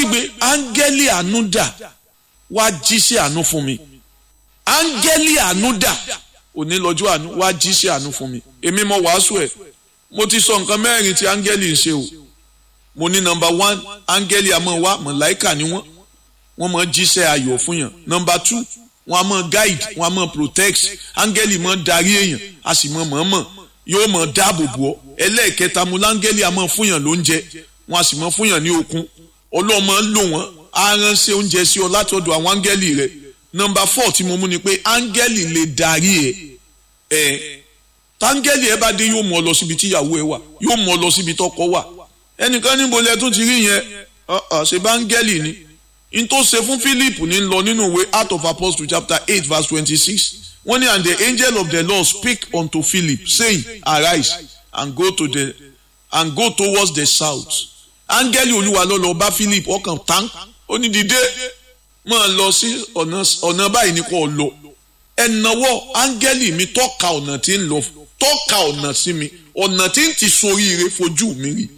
kígbe áńgẹ́lì àánú dà wá jíṣẹ́ àánú fún mi áńgẹ́lì àánú dà òní lọ́jọ́ àánú wá jíṣẹ́ àánú fún mi èmi mo wàásù ẹ̀ mo ti sọ nǹkan mẹ́rin tí áńgẹ́lì ń ṣe o mo ní nọmba one áńgẹ́lì àmọ́ wá mọ̀láìkà ni wọ́n wọ́n mọ̀ jíṣẹ́ ayọ̀ fún yàn nọmba two wọ́n á mọ̀ guide wọ́n á mọ̀ protect áńgẹ́lì mọ̀ darí èèyàn a sì mọ̀ mọ̀ọ́mọ̀ yóò mọ̀ dáàbò bò ọ́ ẹlẹ́ẹ̀kẹta mo láńgẹ́lì àmọ́ fún yàn lóúnjẹ wọ́n á sì mọ̀ fún yàn ní okun ọlọ́mọ lò wọ́n á ránṣẹ́ oúnjẹ sí ọ látọ̀dọ̀ àwọn áńgẹ́lì rẹ̀ nọmba four tí mo mú ni pé áńgẹ́lì lè darí ẹ ẹ táńgẹ́lì ẹ bá dé yóò mú ọ lọ síbi tí ìyàwó ẹ wà yóò mú ọ lọ síbi tọkọ wà ẹnìkan níbo lẹ tún ti rí yẹn ṣe bá áńgẹ́lì ni n tó ṣe fún Philip ní lọ nínú ìwé Acts of Apostles chapter eight verse twenty-six wọ́n ní and the angel of the Lord speak unto Philip saying arise and go to the and go towards the south áńgẹ́lì olúwa ló lọ bá Philip ọkàn tán ó ní dìde máa lọ sí ọ̀nà báyìí ní kò lọ ẹ̀nàwọ́ áńgẹ́lì mi tọ́ka ọ̀nà tí ń lọ tọ́ka ọ̀nà sí mi ọ̀nà tí ń ti soríire fojú mi rí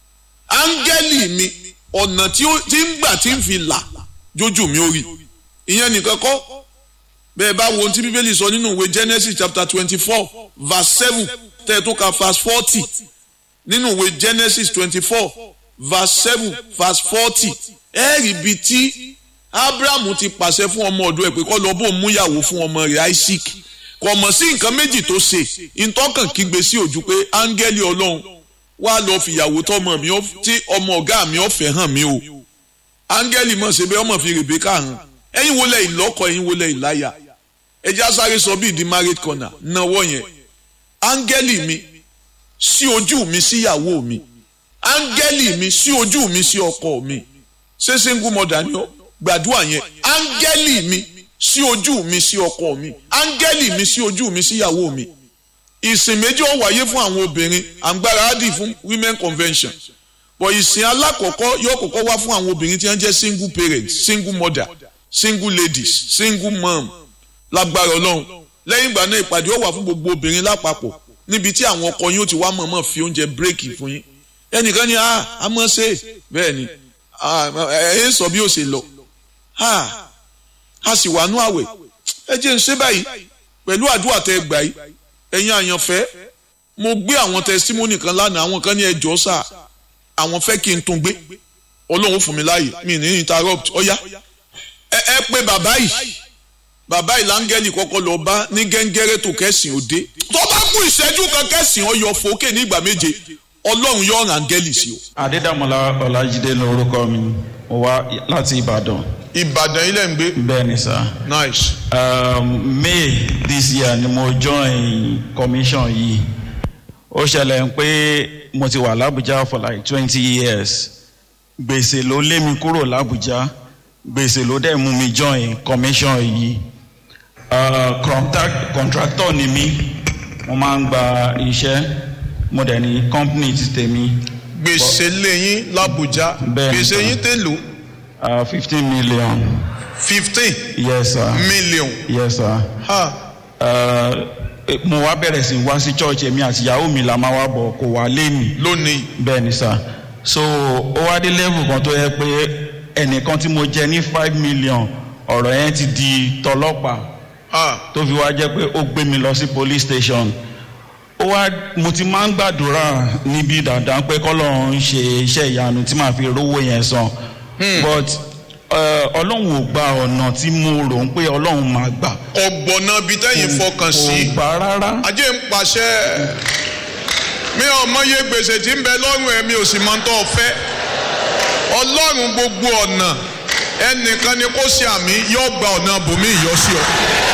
áńgẹ́lì mi ọ̀nà tí ń gbà tí ń fi là jójú mi ó rí ìyẹn nìkan kọ́ bẹ́ẹ̀ bá wo ohun tí bíbélì sọ nínú ìwé Genesis chapter twenty four verse seven tẹ́ ẹ tó ka verse forty nínú ìwé Genesis twenty four verse seven verse forty ẹ rí ibi tí abrahamu ti pàṣẹ fún ọmọ ọ̀dọ̀ ẹ̀ pé kó lọ bó mú ìyàwó fún ọmọ rẹ̀ isaac kò mọ̀ sí nǹkan méjì tó ṣe ìtọ́kàn kígbe sí ojú pé áńgẹ́lì ọlọ́run wá lọ fìyàwó tọmọ mi tí ọmọ ọ̀gá mi ọ̀fẹ́ hàn mí o áńgẹ́lì mọ̀ ṣe bẹ́ẹ̀ ọmọ fi rèbékà hàn ẹ̀yin wo lẹ ìlọ́kọ ẹ̀yin wo lẹ ìláyà ẹjẹ́ asáré sọ bíi di married corner náwó yẹn áńgẹ́lì mi sí ojú mi síyàwó mi áńgẹ́lì mi sí ojú mi sí ọkọ mi ṣé single mother ni ó gbàdúrà yẹn áńgẹ́lì mi sí ojú mi sí ọkọ mi áńgẹ́lì mi sí ojú mi síyàwó mi ìsìn méjì ó wáyé fún àwọn obìnrin àǹgbára ádì fún women convention but ìsìn alákọ̀ọ́kọ́ yóò kọ́kọ́ wá fún àwọn obìnrin tí wọ́n jẹ́ single parents single mother single ladies single mom lágbára ọlọ́run lẹ́yìn ìgbà náà ìpàdé ó wà fún gbogbo obìnrin lápapọ̀ níbi tí àwọn ọkọ yín ó ti wá mọ̀ọ́mọ̀ fi oúnjẹ bírèkì fún yín ẹnìkan ni ah a mọ̀ ṣe bẹ́ẹ̀ ni ẹ ẹ sọ bí ó ṣe lọ ha a sì wà nú àwẹ̀ ẹ jẹ́ ń ṣe báyìí pẹ̀lú àdúrà tẹ gbà yìí ẹ̀yin àyànfẹ́ mo gbé àwọn testimony kan lánàá àwọn kan ní ẹjọ́ sà àwọn fẹ́ kí n tún gbé ọlọ́run fún mi láàyè mi ní interrupt ọ̀yá ẹ ẹ pé bàbá yìí bàbá yìí láńgẹ́lì kọ́kọ́ lọ bá ní gẹ́ngẹ́rẹ́ tó kẹ́sìn òde tó bá kú ìṣẹ́jú kan kẹ́sìn ọyọ fòókè ní ìgbà méje ọlọ́run yóò rán áńgẹ́lì sí o. adédàmọ́lá ọlájídé lórúkọ mi mo wá láti ìbàdàn. ìbàdàn ilẹ̀ ń gbé. bẹ́ẹ̀ni sá. nice. Um, may this year ni mo join commission yìí ó ṣẹlẹ̀ pé mo ti wà lábújá for like twenty years gbèsè ló lé mi kúrò lábújá gbèsè ló dẹ̀ mú mi join commission yìí uh, contact, contractor ni mí mo máa ń gba iṣẹ́ mo dẹ̀ ní company ti tèmi gbèsè lẹ́yìn làbújá Bẹ́ẹ̀ni, gbèsè sir. yín tèlò fifteen million fifteen yes sir million. yes sir. ha Uh, mo wá bẹ̀rẹ̀ sí wá sí church èmi àti ìyàwó mi la máa wá bọ̀ kò wá lé mi lónìí bẹ́ẹ̀ ni sà so ó wá dé level kan tó yẹ pé ẹnìkan tí mo jẹ ní five million ọ̀rọ̀ yẹn ti di tọlọ́pàá ha tó fi wá jẹ́ pé ó gbé mi lọ sí police station ó wá mo ti máa ń gbàdúrà níbi dandan pé kọ́lọ́run ń ṣe iṣẹ́ ìyanu tí màá fi rówó yẹn san but uh, ọlọ́run ò gba ọ̀nà tí mo rò ń pé ọlọ́run máa gbà ọgbọ̀nà bíi tẹ́yìn fọkàn sí kò gbà rárá. ajé ń pàṣẹ mi ò mọye gbèsè tí ń bẹ lọ́rùn ẹ̀ mi ò sì mọ tó fẹ́ ọlọ́run gbogbo ọ̀nà ẹnìkan ni kó ṣe àmì yóò gba ọ̀nà bòmí ìyọ́sí ọ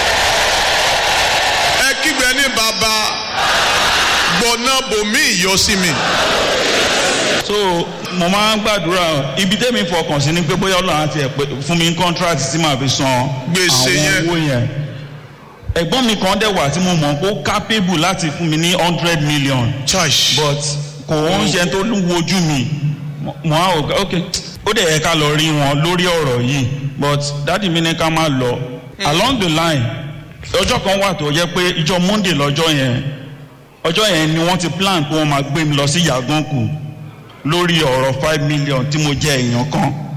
ẹ kígbe ní bàbá gbọ̀nà bòmí ìyọ́sí mi so mo máa ń gbàdúrà ibi tẹ́mi fọkàn sí ni pé bóyá ọlọ́run àti ẹ̀ pé fún mi ní contract tí màá fi san Gbèsè yẹn. àwọn owó yẹn ẹ̀gbọ́n mi kan dẹ̀ wà tí mo mọ̀ pé ó capable láti fún mi ní hundred million church but kò ń ṣe tó ń wojú mi mo mo á ò ok ó dẹ̀ yẹ ká lọ rí wọn lórí ọ̀rọ̀ yìí but dáàdi mi ní ká máa lọ along the line ọjọ́ kan wà tó yẹ pé ìjọ monday lọ́jọ́ yẹn ọjọ́ yẹn ni wọ́n ti plan pé wọ́n máa gbé mi lọ sí yàgànkù lórí ọ̀rọ̀ five million tí mo jẹ èèyàn kan